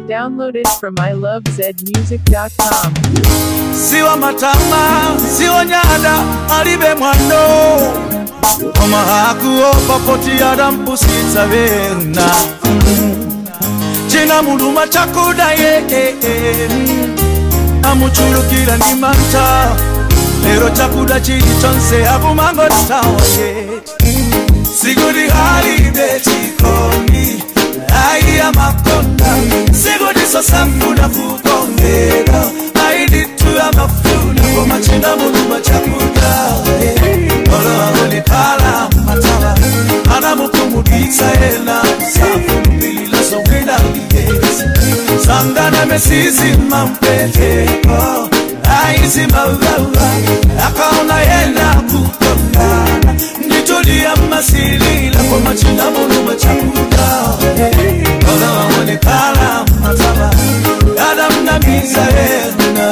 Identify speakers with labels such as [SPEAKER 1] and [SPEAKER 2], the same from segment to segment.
[SPEAKER 1] Downloaded from ilovezmusic.com.
[SPEAKER 2] siwa matama siwa nyada alibe mwando omahakuo papoti adampusitsa bena cina muluma cakudaye amuculukila ni manta lero cakuda cili conse abumango tawaye sigudi halibe cikoni aiya makonda sigudi sosanguna kukongera aiditu ya mafuna komacina muluma cakuda olowabonekala mataba anamukumudisa ena safumila songwila ligesi sangana mesizima mpeteko aizimawawa akaona yena kukongana nditulia masilila komacina muluma cakuda olowabonekala mataba adamnamiza ena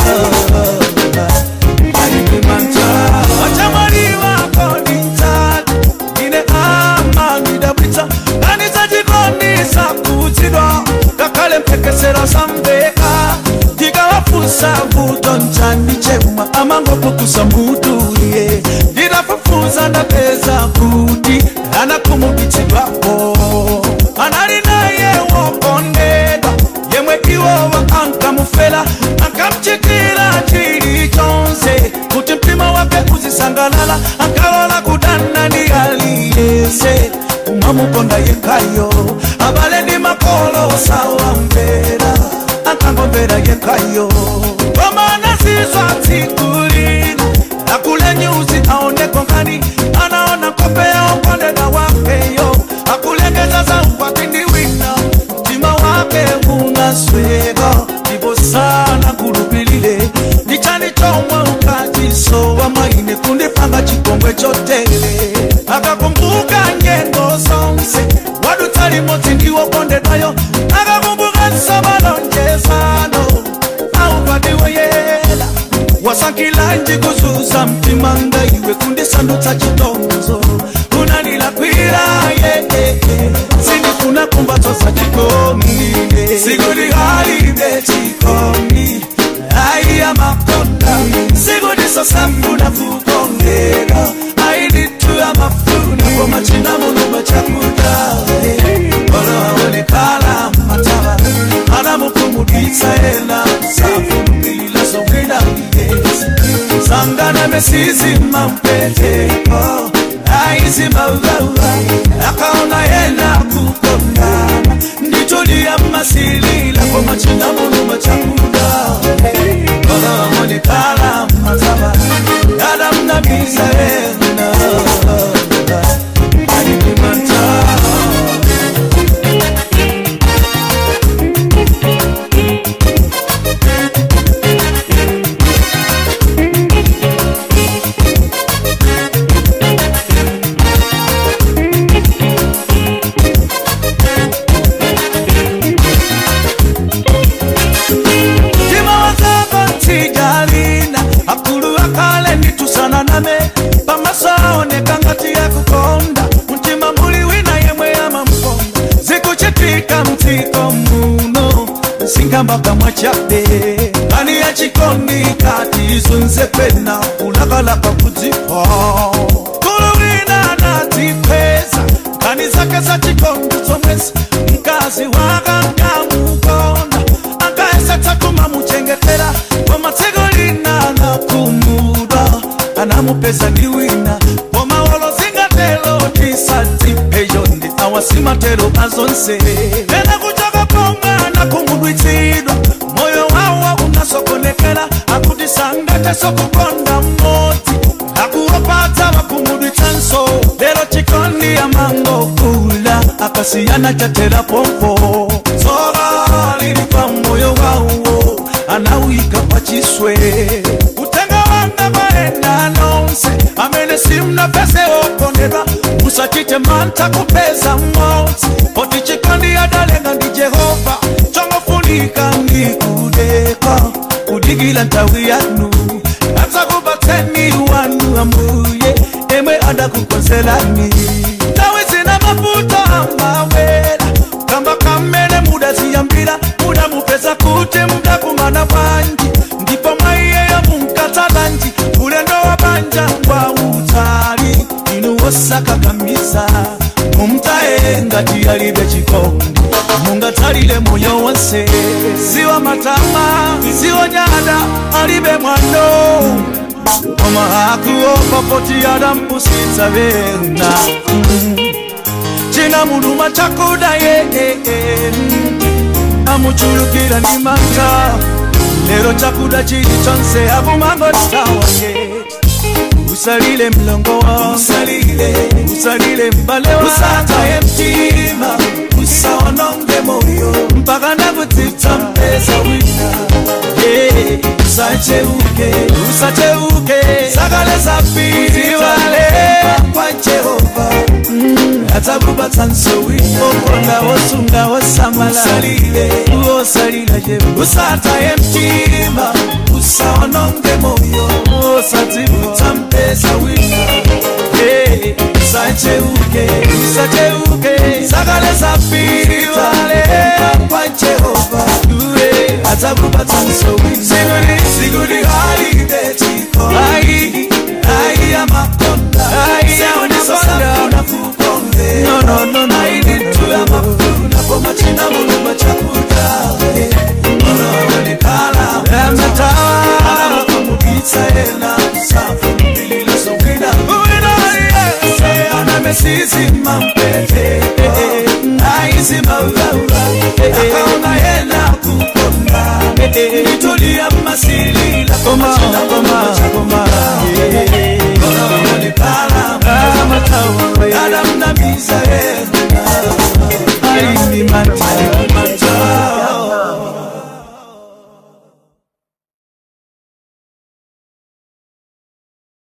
[SPEAKER 2] sambeka ndikawafusa vuto nchani chemwa amangopukusa mbudulie ndinafufuza ndapeza kuti anakumukitsidwapo anali naye wokondedwa yemwe iwowa ankamufela akamchitira chili chonse kuti mtima wake uzisangalala akalola kudana ndi aliyese umamukonda yekhayo abale ndi makolo sawamvera ankangomvera yekhayo komana sizwa tsikulina akule nyuzi aoneko ngani anaona kope ya ukondeda wakeyo akulengeza za ukwatindi wina mtima wake unaswega ndipo sana kulupilile ndichani chomwe ukachisowa maine kundipanga chikongwe chotele akakumbuka nyengo zonse wadutali moti ndiwokondedwayo akakumbuka nsabalonjezano aupadiwe yela wasakilanji kuzuza mtima ngaiwe kundisandutsa chitonzo unanilakwila yeye sindifuna kumbatosa chikomi sigudi halibe chikomi aiya makonda sigudi sosambuna kukongera aiditu ya mafuna komachina muluma chakuda olawaonekala mataba anamukumudisa ena safumila songwila ligesi sangana mesizima mpeteko aizimawawa akaona yena kukondana nditulia masilila komachina muluma chakuda olawaonekala mataba adamnamiza ena aidimanta Tima wazako ntijalina akulu akale nditusana name pamasaoneka ngati yakukonda mtima muli wina yemwe yamamkonda zikuchitika mtiko muno singambaka mwachabe ani yachikondi kati izunze pena ulakalaka kudzipa kulu wina anatipeza nkani zake za chikondi zomwezi mkazi wakankamukonda akaesa kumamuchengetera komatsiko lina anakumudwa anamupeza ndi wina komawolo zingatelo tisadzipeyo ndi awasimatero azonse ena kuchoka pomwana kumudwitsidwa moyo wawo unasokonekera akuti sangateso kukonda mmodzi akuwapatsa wakumudwitsanso lero chikondi amangokula akasiyana chatera pompo tsoka lili pa moyo wawo anawika pachiswe kutenga wanga maenda nonse amene simna pese okondedwa musachite mantha kupeza mmodzi poti chikondi adalenga ndi jehova chongofunika ndikudeka kudikila nthawi yanu adzakupatseni wanu ambuye emwe adakukonzerani nthawi zina mavuto amawera kamba kamene mudaziyambira mudamupe banja kwa utali inu wosakakamiza mumtaye ngati yalibe chikondi mungatalile moyo wonse siwa matama siwa nyada alibe mwando koma akuopa poti adampusitsa bena china muluma chakudaye amuchulukira ni manta lero chakuda chili chonse akumango tawaye usalile mlongo wa usalile usalile mbale wa usataye mtima usaononge moyo mpaka nakutita mpesa wina yeah. usacheuke usacheuke sakale zapitiwale kwa jehova atakubatsa nsowina okonda wosunga wosamala usalile uosalila jebu usataye mtima usaononge moyo usatibuta mpesa wina hey, usacheuke usacheuke sakale zapitiwale kwa jehova uwe atakubatsa nsowina sigudi sigudi haliday chiko ai ai ya makonda ai ya makonda no no no no I need to have a food na poma china muluma chakuda ono ni kala amatawa ana kumukitsa ena safu bililo songina uina ye ana mesisi mampete aisi maulaula akaona yena kukonda nitulia masili la koma china koma koma ono ni kala amatawa adam na misae